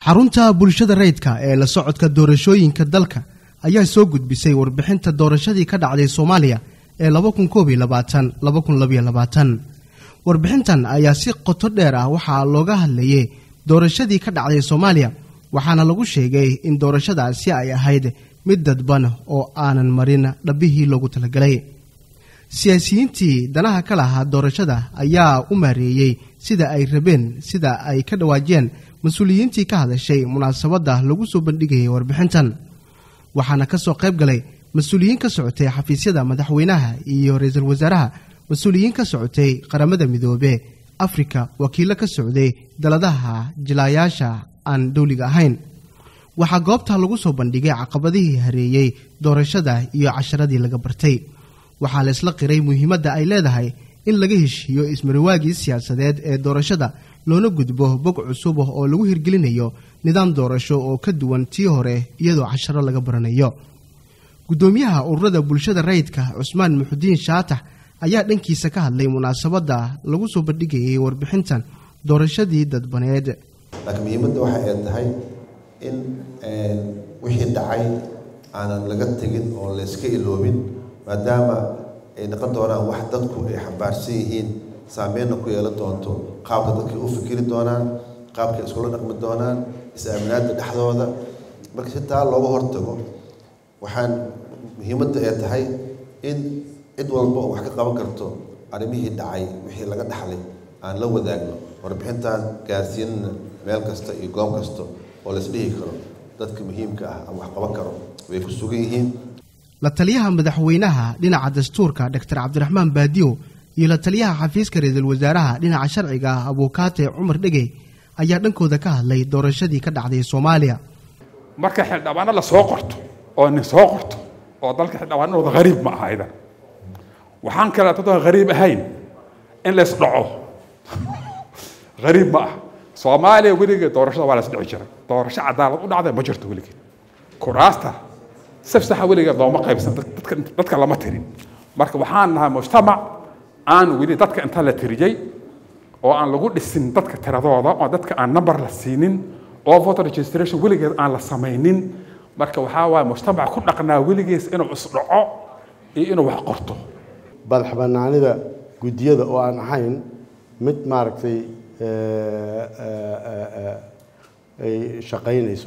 xarunta bulshada rayidka ee la socodka doorashooyinka dalka ayaa soo gudbisay warbixinta doorashadii ka dhacday soomaaliya ee warbixintan ayaa si qoto dheer ah waxaa looga hadlayay doorashadii ka dhacday soomaaliya waxaana lagu sheegay in doorashadaasi ay ahayd mid dadban oo aanan marin dhabbihii loogu talagalay siyaasiyiintii danaha ka lahaa doorashada ayaa u maareeyey sida ay rabeen sida ay ka dhawaajiyeen mas-uuliyiintii ka hadashay munaasabadda lagu soo bandhigayay warbixintan waxaana ka soo qayb galay mas-uuliyiin ka socotay xafiisyada madaxweynaha iyo ra-iisul wasaaraha mas-uuliyiin ka socotay qaramada midoobe afrika wakiillo ka socday daladaha jilaayaasha aan dowliga ahayn waxaa goobta lagu soo bandhigay caqabadihii hareeyey doorashada iyo casharadii laga bartay waxaa la isla qiray muhiimadda ay leedahay in laga heshiiyo ismariwaagii siyaasadeed ee doorashada loona gudbo bog cusub oo lagu hirgelinayo nidaam doorasho oo ka duwan tii hore iyadoo casharo laga baranayo guddoomiyaha ururada bulshada rayidka cusmaan muxudiin shaatax ayaa dhankiisa ka hadlay munaasabadda lagu soo bandhigayay warbixintan doorashadii dadbaneed laakiin muhiimadda waxa ay tahay in wixii dhacay aanan laga tegin oo layska iloobin maadaama ay noqon doonaan wax dadku ay xambaarsan yihiin saameynna ku yeelan doonto qaabka dadkay u fikiri doonaan qaabkay iskula dhaqmi doonaan is-aaminaadda dhexdooda marka si taa looga hortago waxaan muhiimadda ay tahay in cid walba oo wax ka qaban karto arrimihii dhacay wixii laga dhaxlay aan la wadaagno warbixintan gaarsiinana meel kasta iyo goob kasta oo laisdhihi karo dadka muhiimka ah ama wax qaban karo way ku sugan yihiin la taliyaha madaxweynaha dhinaca dastuurka doctor cabdiraxmaan baadiyo iyo la taliyaha xafiiska ra-iisul wasaaraha dhinaca sharciga ah abuukaate cumar dhegey ayaa dhankooda ka hadlay doorashadii ka dhacday soomaaliya marka xildhibaano la soo qorto oo nin soo qorto oo dalka xildhibaanadooda hariib ma aha idan waxaan kale dadaan hariib ahayn in lays dhaco hariib ma ah soomaaliya weligeed doorashada waa la isdhici jiray doorasho cadaalad u dhacday ma jirto weligeed kuraasta safsaxa weligeed looma qaybsan dadka dadka lama tirin marka waxaan nahay mujtamac aan weli dadka inta la tiriyey oo aan lagu dhisin dadka tiradooda oo dadka aan number la siinin oo voter registration weligeed aan la samaynin marka waxaa waaye mujtamac ku dhaqnaa weligees inuu isdhaco iyo inuu wax qorto badax banaanida guddiyada oo aan ahayn mid maaragtay ay shaqaynayso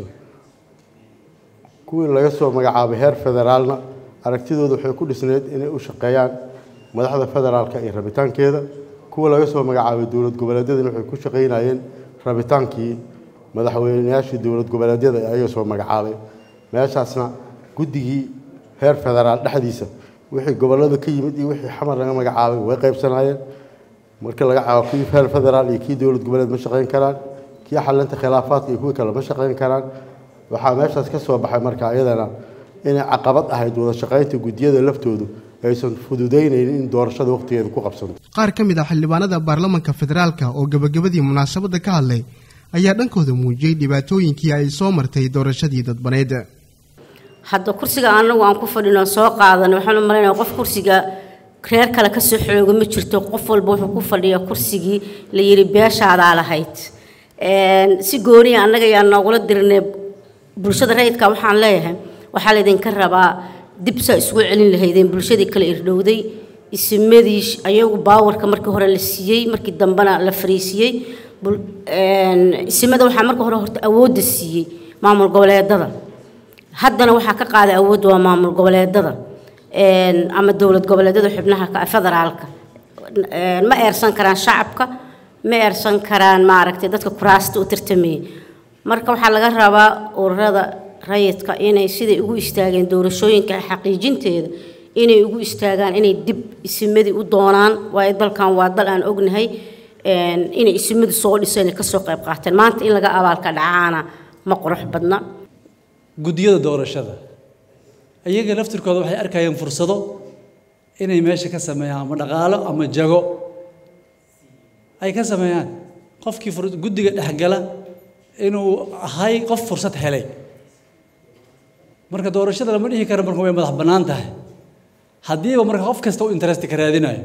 kuwii laga soo magacaabay heer federaalna aragtidooda waxay ku dhisneyd inay u shaqeeyaan madaxda federaalka iyo rabitaankeeda kuwa laga soo magacaabay dowlad goboleedyadana waxay ku shaqaynayeen rabitaankii madaxweynayaashii dowlad goboleedyada ee ayaga soo magacaabay meeshaasna guddigii heer federaal dhexdiisa wixii gobollada ka yimid iyo wixii xamar laga magacaabay way qaybsanaayeen marka laga caabo kii heer federaal iyo kii dowlad goboleed ma shaqayn karaan kii xalinta khilaafaadka iyo kuwii kale ma shaqayn karaan waxaa meeshaas ka soo baxay marka iyadana inay caqabad ahayd wada shaqaynta guddiyada laftoodu aysan fududaynaynin in doorashada wakhtigeeda ku qabsanto qaar ka mid ah xildhibaanada baarlamanka federaalka oo gebagabadii munaasabadda ka hadlay ayaa dhankooda muujiyey dhibaatooyinkii ay soo martay doorashadii dadbaneed hadda kursiga anagu aan ku fadhino soo qaadan waxaan u malaynaya qof kursiga reer kale kasoo xooga ma jirto qof walba wuxuu ku fadhiya kursigii la yidhi beeshaadaa lahayd si gooniya annaga yaa noogula dirnay bulshada rayidka waxaan leeyahay waxaa laydinka rabaa dib saa isugu celin lahaydeen bulshadii kale irdhowday isimadii ayagu baawarka markii hore la siiyey markii dambena la fariisiyey isimada waxaa marka hore horta awoodda siiyey maamul goboleedada haddana waxaa ka qaaday awoodda waa maamul goboleedada ama dowlad goboleedyada xubnaha federaalka ma eersan karaan shacabka ma eersan karaan maaragtay dadka kuraasta u tartamayay marka waxaa laga rabaa ururada rayidka inay siday ugu istaageen doorashooyinka xaqiijinteeda inay ugu istaagaan inay dib isimadii u doonaan waayo dalkan waa dal aan ognahay inay isimadu soo dhiseen kasoo qayb qaateen maanta in laga abaalka dhacaana ma qurux badna guddiyada doorashada iyaga laftirkooda waxay arkayeen fursado inay meesha ka sameeyaan ama dhaqaalo ama jago ay ka sameeyaan qofkii guddiga dhexgala inuu ahay qof fursad helay marka doorashada lama dhihi karo marka way madax bannaan tahay haddiiba marka qof kasta u interest ka raadinayo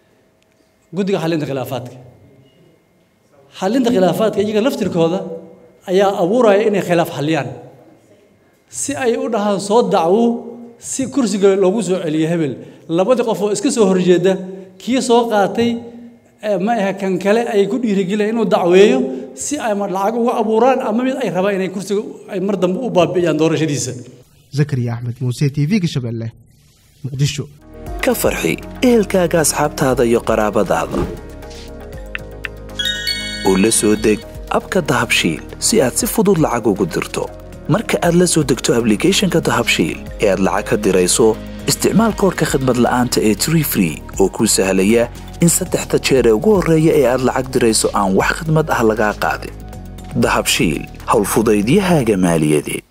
guddiga xalinta khilaafaadka xalinta khilaafaadka iyaga laftirkooda ayaa abuuraya inay khilaaf xaliyaan si ay u dhahaan soo dacwo si kursiga loogu soo celiyo hebel labadii qof oo iska soo horjeeda kii soo qaatay ma aha kan kale ay ku dhiirigeliyaan inuu dacweeyo si ay ma lacag uga abuuraan ama mid ay rabaan inay kursiga ay mar dambe u baabi'iyaan doorashadiisa zakariya axmed muuse t v-ga shabeelle muqdisho ka farxi ehelkaaga asxaabtaada iyo qaraabadaada oo la soo deg abka dahabshiil si aad si fudud lacag ugu dirto marka aad la soo degto ablicathonka dahabshiil ee aad lacag ka dirayso isticmaal koorka khadmad la'aanta ee tree free oo kuu sahlaya in saddexda jeer ee ugu horreeya ee aad lacag dirayso aan wax khidmad ah lagaa qaadin dahabshiil howlfudaydiyahaaga maaliyadeed